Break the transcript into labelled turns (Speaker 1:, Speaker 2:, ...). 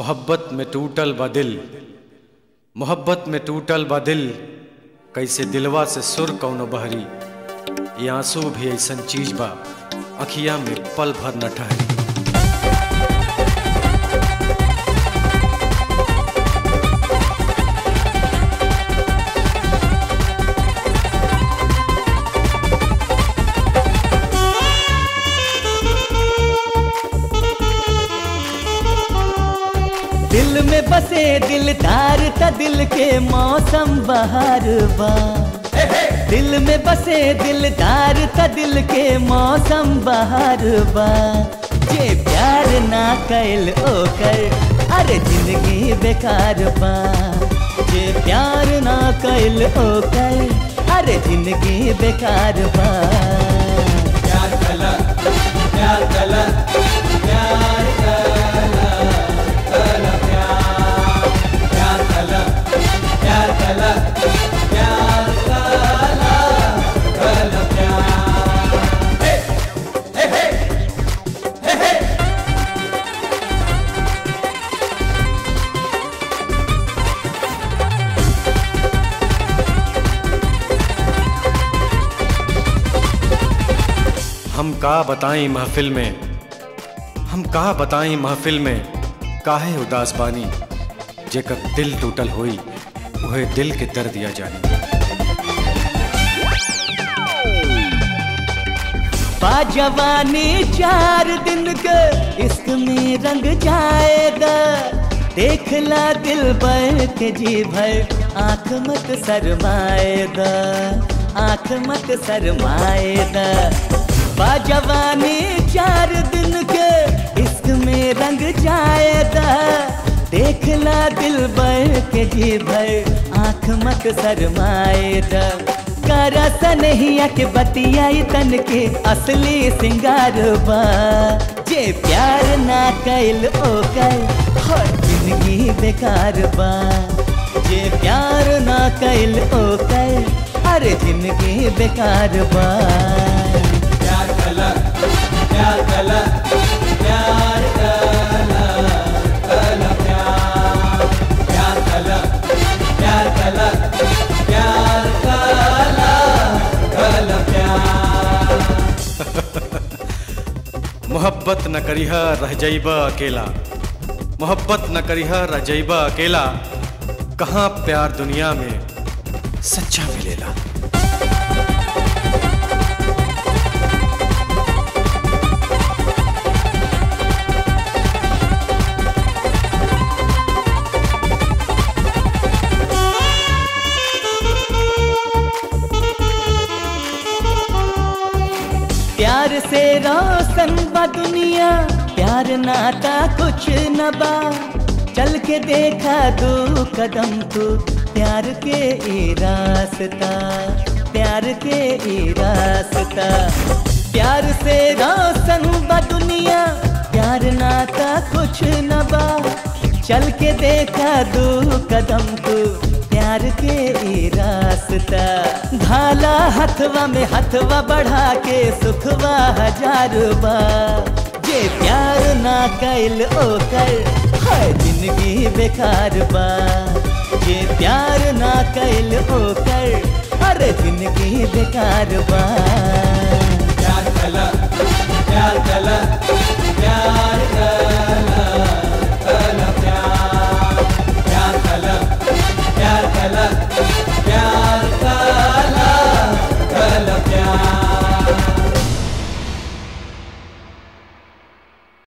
Speaker 1: मोहब्बत में टूटल बा दिल मोहब्बत में टूटल बा दिल कैसे दिलवा से सुर कौनो बहरी ये आंसू भी ऐसन चीज बा अखिया में पल भर न ठहरी
Speaker 2: दिल में बसे दिलदार त दिल के मौसम बहार बा दिल में बसे दिलदार त दिल के मौसम बहार बा जे प्यार ना कैल ओकर अरे जिंदगी बेकार बा जे प्यार ना कैल ओकर अरे जिंदगी बेकार बा
Speaker 3: प्यार कला प्यार कला प्यार कला कला प्यार प्यार कला प्यार कला प्यार कला कला प्यार हे हे हे हे हे
Speaker 1: हम का बताएं महफिल में हम का बताएं महफिल में काहे उदास बानी जेकर दिल टूटल होई उहे दिल के दर्द दिया जानी
Speaker 2: बा जवानी चार दिन के इश्क में रंग जाएगा देखला दिल भर के जी भर आंख मत शरमाएगा आंख मत शरमाएगा बा जवानी चार दिन के इश्क में रंग जाएगा देखला दिल भर के जी भर आंख मत शरमाएगा करस नहिया के बतियाई तन के असली सिंगार बा जे प्यार ना कैल ओकर हर जिंदगी बेकार बा जे प्यार ना कैल ओकर हर जिंदगी बेकार बा
Speaker 3: प्यार कला प्यार कला प्यार कला कला प्यार प्यार कला प्यार कला प्यार कला कला प्यार
Speaker 1: मोहब्बत न करिहा रह जइबा अकेला मोहब्बत न करिहा रह जइबा अकेला कहाँ प्यार दुनिया में सच्चा मिलेला
Speaker 2: प्यार से रोशन बा दुनिया प्यार नाता कुछ न बा चल के देखा दो कदम तू प्यार के ई रास्ता प्यार के ई रास्ता प्यार से रोशन बा दुनिया प्यार नाता कुछ न बा चल के देखा दो कदम तू प्यार के ई रास्ता भाला हथवा में हथवा बढ़ा के सुखवा हजार बा जे प्यार ना कैल ओकर हर जिंदगी बेकार बा जे प्यार ना कैल ओकर हर जिंदगी बेकार बा